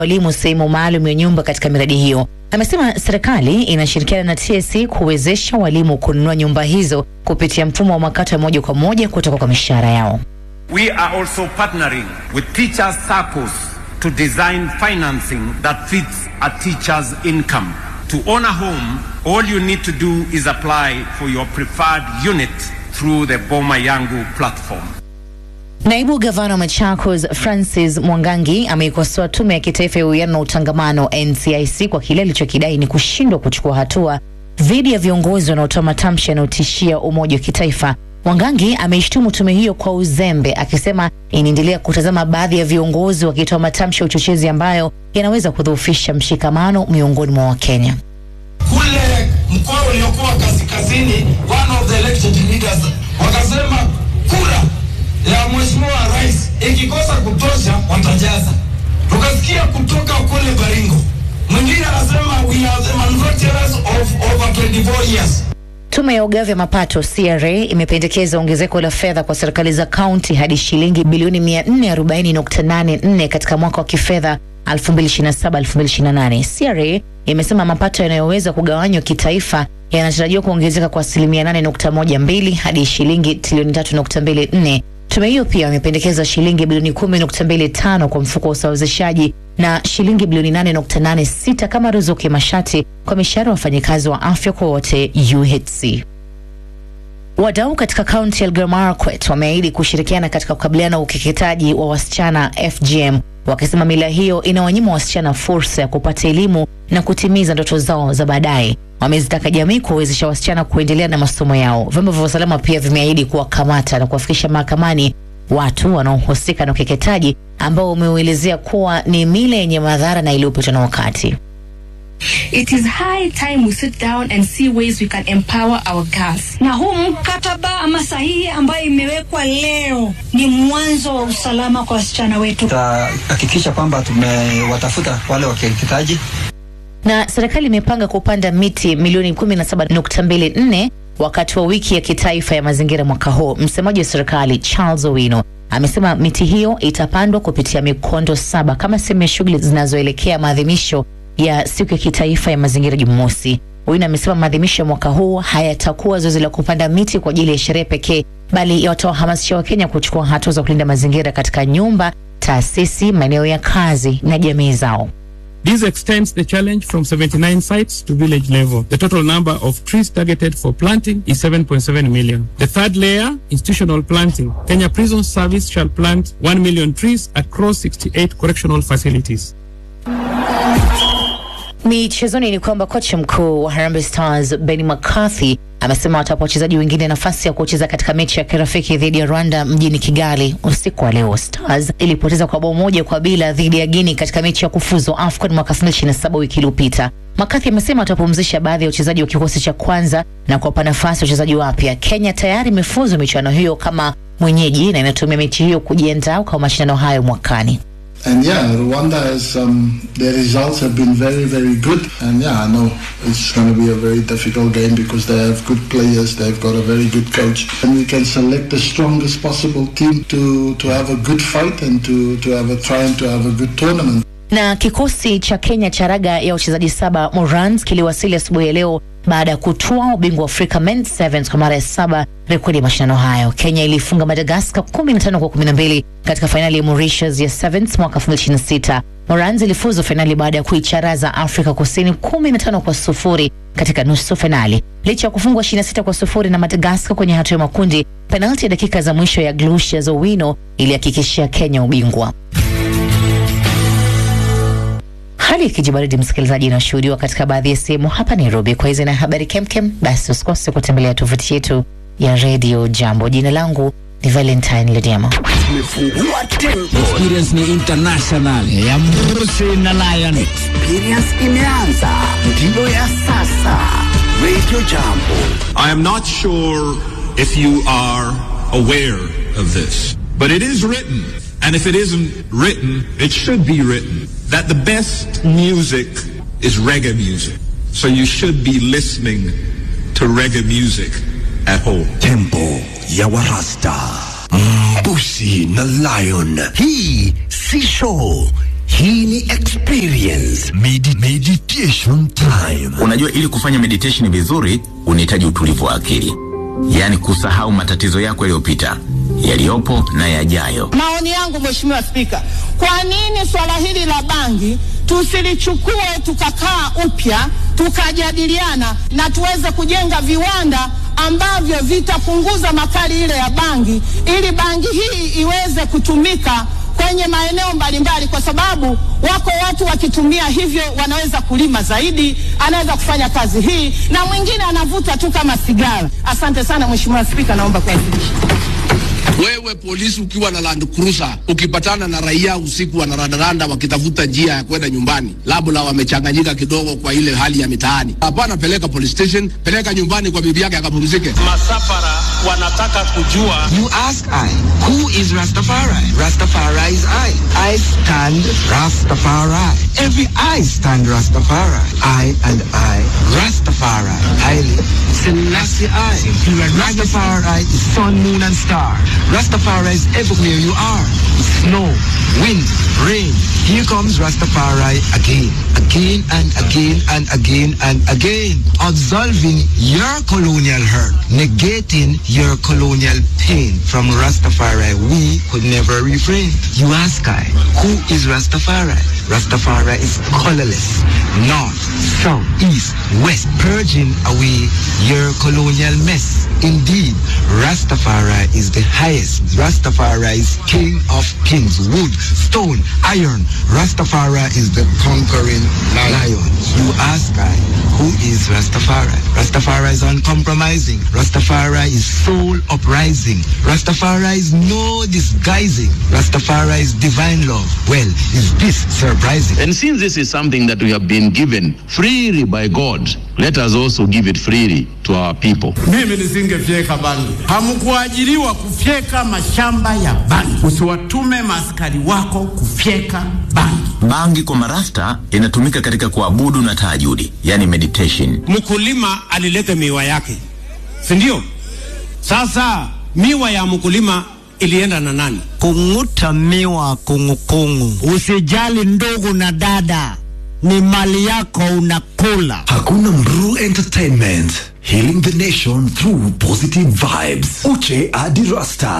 walimu sehemu maalum ya nyumba katika miradi hiyo. Amesema serikali inashirikiana na TSC kuwezesha walimu kununua nyumba hizo kupitia mfumo wa makato ya moja kwa moja kutoka kwa mishahara yao. We are also partnering with teachers circles to design financing that fits a teacher's income. To own a home, all you need to do is apply for your preferred unit through the Boma Yangu platform. Naibu gavana wa Machakos Francis Mwangangi ameikosoa tume ya kitaifa ya uwiano na utangamano NCIC kwa kile alichokidai ni kushindwa kuchukua hatua dhidi ya viongozi wanaotoa matamshi yanayotishia umoja wa kitaifa. Mwangangi ameishtumu tume hiyo kwa uzembe, akisema inaendelea kutazama baadhi ya viongozi wakitoa matamshi ya uchochezi ambayo yanaweza kudhoofisha mshikamano miongoni mwa Wakenya. kule mkoa uliokuwa kaskazini, one of the elected leaders wakasema kura ya mheshimiwa rais ikikosa kutosha watajaza. Tukasikia kutoka kule Baringo, mwingine anasema we are the manufacturers of over 24 years. Tume ya ugavi wa mapato CRA imependekeza ongezeko la fedha kwa serikali za kaunti hadi shilingi bilioni 440.84 katika mwaka wa kifedha 2027-2028. CRA imesema mapato yanayoweza kugawanywa kitaifa yanatarajiwa kuongezeka kwa asilimia 8.12 hadi shilingi trilioni 3.24. Tume hiyo pia imependekeza shilingi bilioni 10.25 kwa mfuko wa usawazishaji na shilingi bilioni 8.86 kama ruzuku ya mashati kwa mishahara ya wafanyikazi wa afya kwa wote UHC. Wadau katika kaunti ya Elgeyo Marakwet wameahidi kushirikiana katika kukabiliana na ukeketaji wa wasichana FGM, wakisema mila hiyo inawanyima wasichana fursa ya kupata elimu na kutimiza ndoto zao za baadaye. Wamezitaka jamii kuwawezesha wasichana kuendelea na masomo yao. Vyombo vya usalama pia vimeahidi kuwakamata na kuwafikisha mahakamani watu wanaohusika na ukeketaji ambao umeuelezea kuwa ni mila yenye madhara na iliyopitwa na wakati. It is high time we sit down and see ways we can empower our girls. na huu mkataba ama sahihi ambayo imewekwa leo ni mwanzo wa usalama kwa wasichana wetu. tutahakikisha kwamba tumewatafuta wale wakeketaji na serikali imepanga kupanda miti milioni 17.24 wakati wa wiki ya kitaifa ya mazingira mwaka huu. Msemaji wa serikali Charles Owino amesema miti hiyo itapandwa kupitia mikondo saba kama sehemu ya shughuli zinazoelekea maadhimisho ya siku ya kitaifa ya mazingira Jumamosi. Owino amesema maadhimisho ya mwaka huu hayatakuwa zoezi la kupanda miti kwa ajili ya sherehe pekee, bali yatawahamasisha Wakenya kuchukua hatua za kulinda mazingira katika nyumba, taasisi, maeneo ya kazi na jamii zao. This extends the challenge from 79 sites to village level. The total number of trees targeted for planting is 7.7 million. The third layer, institutional planting. Kenya Prison Service shall plant 1 million trees across 68 correctional facilities. Michezoni ni kwamba kocha mkuu wa Harambee Stars Benny McCarthy amesema watapa wachezaji wengine nafasi ya kucheza katika mechi ya kirafiki dhidi ya Rwanda mjini Kigali usiku wa leo. Stars ilipoteza kwa bao moja kwa bila dhidi ya Guinea katika mechi ya kufuzu AFCON mwaka 2027 wiki iliyopita. McCarthy amesema watapumzisha baadhi ya wachezaji wa kikosi cha kwanza na kuwapa nafasi wachezaji wapya. Kenya tayari imefuzu michuano hiyo kama mwenyeji na inatumia mechi hiyo kujiandaa kwa mashindano hayo mwakani. And yeah, Rwanda has um, their results have been very, very good. And yeah, I know it's going to be a very difficult game because they have good players. They've got a very good coach, and we can select the strongest possible team to to have a good fight and to to have a try and to have a good tournament. Na kikosi cha Kenya cha raga ya wachezaji saba Morans kiliwasili asubuhi ya leo baada ya kutoa ubingwa wa Afrika Men's Sevens kwa mara ya saba rekodi ya mashindano hayo. Kenya ilifunga Madagascar 15 kwa 12 katika fainali ya Mauritius ya Sevens mwaka 2026. Morans ilifuzu fainali baada ya kuicharaza Afrika Kusini 15 kwa sufuri katika nusu fainali. Licha ya kufungwa 26 kwa sufuri na Madagascar kwenye hatua ya makundi, penalti ya dakika za mwisho ya Glucius Owino ilihakikishia Kenya ubingwa. Hali ya kijibaridi msikilizaji, inashuhudiwa katika baadhi ya sehemu hapa Nairobi. Kwa hizi na habari kemkem, basi usikose kutembelea tovuti yetu ya redio Jambo. Jina langu ni Valentine Lediama. Experience ni international ya Mrusi na Lion. Experience imeanza, ndiyo ya sasa. Radio Jambo. I am not sure if you are aware of this, but it is written, and if it isn't written, it should be written, that the best music is reggae music. So you should be listening to reggae music at home. Tempo ya Warasta. Mbusi na Lion. Hii si show. Hii ni experience Medi meditation time. Unajua, ili kufanya meditation vizuri unahitaji utulivu wa akili, yaani kusahau matatizo yako yaliyopita, yaliyopo na yajayo. Maoni yangu Mheshimiwa Spika, kwa nini swala hili la bangi tusilichukue tukakaa upya tukajadiliana na tuweze kujenga viwanda ambavyo vitapunguza makali ile ya bangi ili bangi hii iweze kutumika kwenye maeneo mbalimbali, kwa sababu wako watu wakitumia hivyo wanaweza kulima zaidi, anaweza kufanya kazi hii, na mwingine anavuta tu kama sigara. Asante sana Mheshimiwa Spika, naomba kuwasilisha. Wewe polisi ukiwa na Land Cruiser ukipatana na raia usiku wanarandaranda wakitafuta njia ya kwenda nyumbani, labda wamechanganyika kidogo kwa ile hali ya mitaani, hapana, peleka police station, peleka nyumbani kwa bibi yake akapumzike. Masafara wanataka kujua. You ask I, who is Rastafari? Rastafari is I. I stand Rastafari. Every I stand Rastafari. I and I, Rastafari. Haile Selassie I. Rastafari is sun, moon and star. Rastafari is everywhere you are. Snow, wind, rain. Here comes Rastafari again, again and again and again and again. Absolving your colonial hurt, negating your colonial pain. From Rastafari, we could never refrain. You ask I, who is Rastafari? Rastafari is colorless, north, south, east, west, purging away your colonial mess. Indeed, Rastafari is the highest. Rastafari is king of kings, wood, stone, iron. Rastafari is the conquering lion. You ask I, who is Rastafari? Rastafari is uncompromising. Rastafari is soul uprising. Rastafari is no disguising. Rastafari is divine love. Well, is this surprising? And since this is something that we have been given freely by God, let us also give it freely to our people. Mimi nisingefyeka bangi. Hamkuajiriwa kufyeka mashamba ya bangi. Usiwatume maaskari wako kufyeka bangi. Bangi kwa marasta inatumika katika kuabudu na tahajudi, yani meditation. Mkulima alileta miwa yake, si ndio? Sasa miwa ya mkulima ilienda na nani? Kung'uta miwa kungukungu. Usijali ndugu na dada, ni mali yako unakula. Hakuna Mru Entertainment. Healing the nation through positive vibes. Uche Adi Rasta.